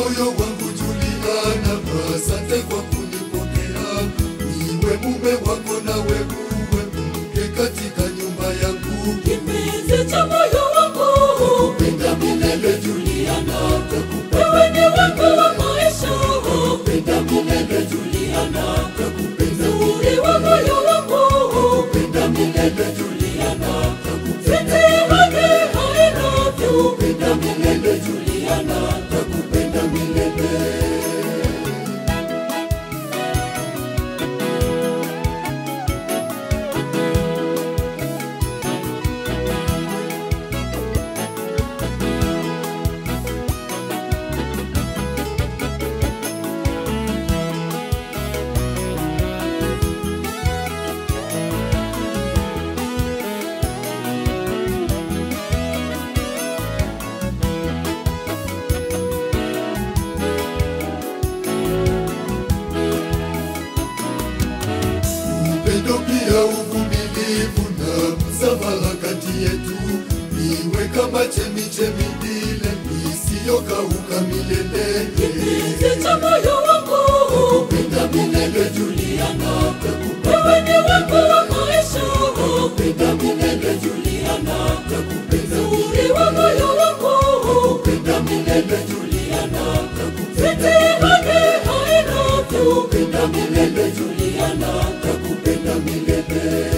moyo wangu Juliana, asante kwa kunipokea. Niwe mume wako nawe uwe mke katika nyumba yangu. Kipenzi cha moyo wangu, Penda milele Juliana, takupenda wewe ni wangu wa maisha. penda milele Juliana, takupenda Uzuri wa moyo wangu, penda milele Juliana, takupenda siti haki I love you. penda milele Juliana, takupenda milele. upendo pia uvumilivu na msamaha kati yetu, iwe kama chemichemi ile isiyokauka milele. Kipenzi cha moyo wangu, Penda milele Juliana, takupenda wewe ni wangu wa maisha. penda milele Juliana, takupenda Uzuri wa moyo wangu, penda milele Juliana, takupenda siti haki I love you. penda milele Juliana, takupenda milele.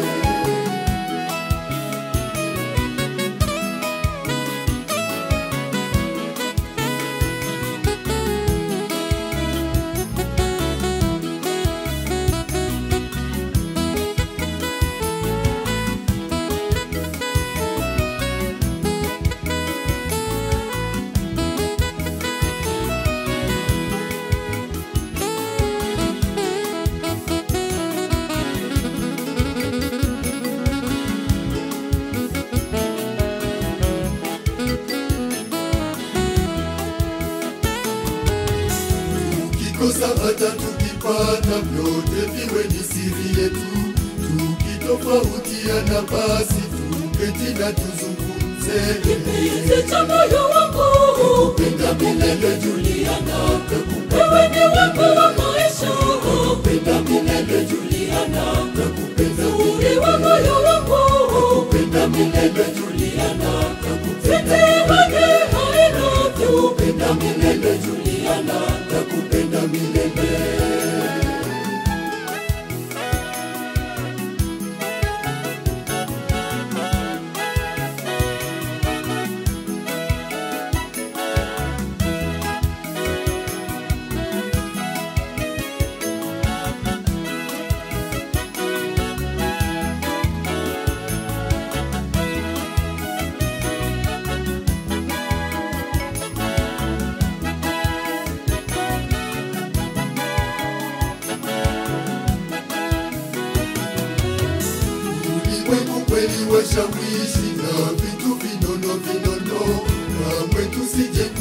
Tukikosa hata tukipata, vyote viwe ni siri yetu. Tukitofautiana basi tuketi na tuzungumze. Kipenzi cha moyo wangu, Penda milele Juliana, takupenda wewe ni wangu wa maisha. penda milele Juliana, takupenda Uzuri wa moyo wangu, penda milele Juliana, takupenda siti haki I love you. penda milele Juliana, takupenda milele. Ulimwengu kweli washawishi na vitu vinono vinono, kamwe tusije